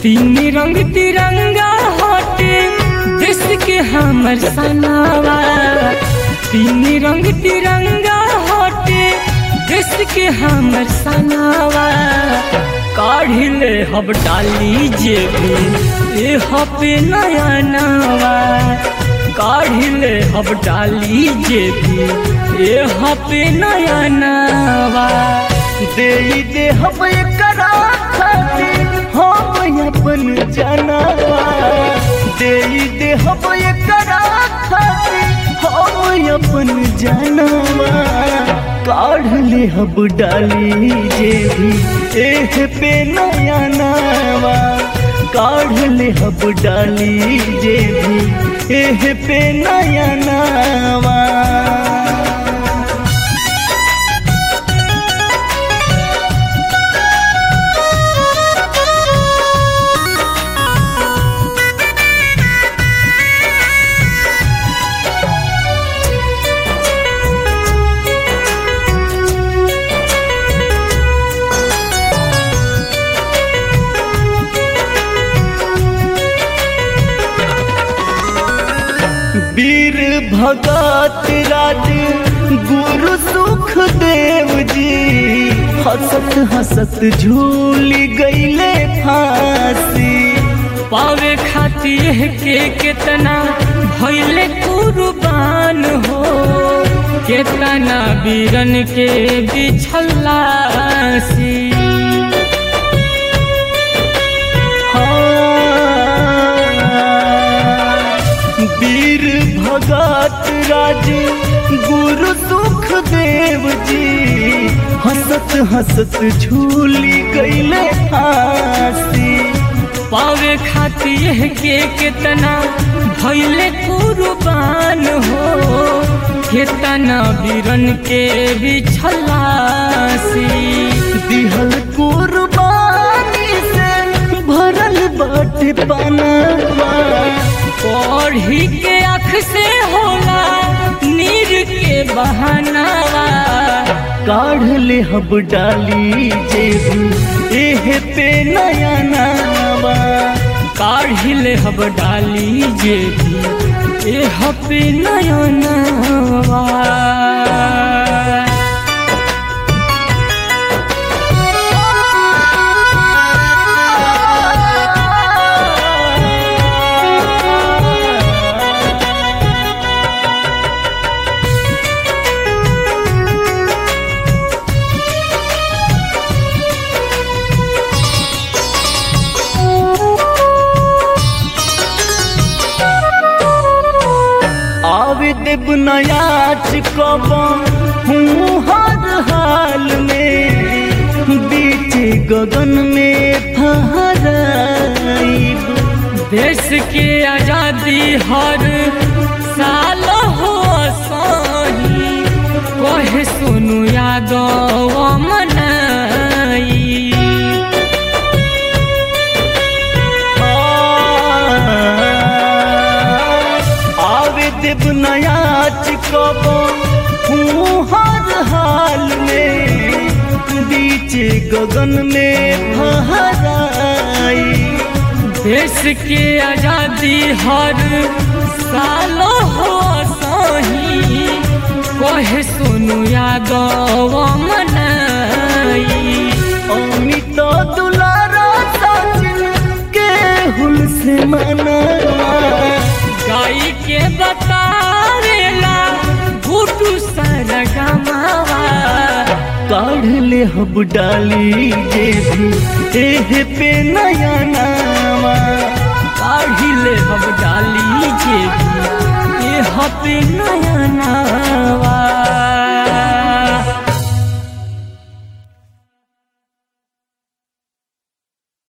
तीन रंग तिरंगा हटे देश के हमर सनावा तीन रंग तिरंगा हटे देश के हमर सनावा काढ़िले हब डाली जेबी ए हपे नया नवा काढ़िले हब डाली जेबी ए हपे नया नवा दे दे हम एकरा खातिर हम अपन जनावा दे दे हम एकरा खातिर हम अपन जनावा काढ़ ले हब डाली जे भी एह पे नया नावा काढ़ ले हब डाली जे भी एह पे नया नावा वीर भगत राज गुरु सुख देव जी हसत हसत झूल गईले फांसी पावे खातिर के कितना भइले कुर्बान हो कितना वीरन के बिछलासी हाँ। वीर भगत राज गुरु सुख देव जी हसत हसत झूल गईले फांसी पावे खातिर के कितना भइले कुर्बान हो कितना वीरन के बिछलासी दिहल कुर्बानी से भरल बाटे पनावा पढ़ी के आँख से होला नीर के बहानावा काढ़ ले हब डाली जेबी एह पे नया नावा काढ़िले हब डाली जेबी ए हपे नयनवा आवे देव नयाच कब हूँ हर हाल में बीच गगन में फहराइब देश के आजादी हर साल हो सही कहे सुनु यादव मनाई आवे देव नयाच कब हूँ हर हाल में बीच गगन में फहराई देश के आजादी हर साल हो सही कहे सुनु यादव मनाई अमित दुलारा सचिन के हुल से मनावा गाई के बतावेला घुटू सरगमावा काढ़ ले हब डाली जेबी एह पे नया नावा काढ़िले हम डाली जेबी ए हपे नया नवा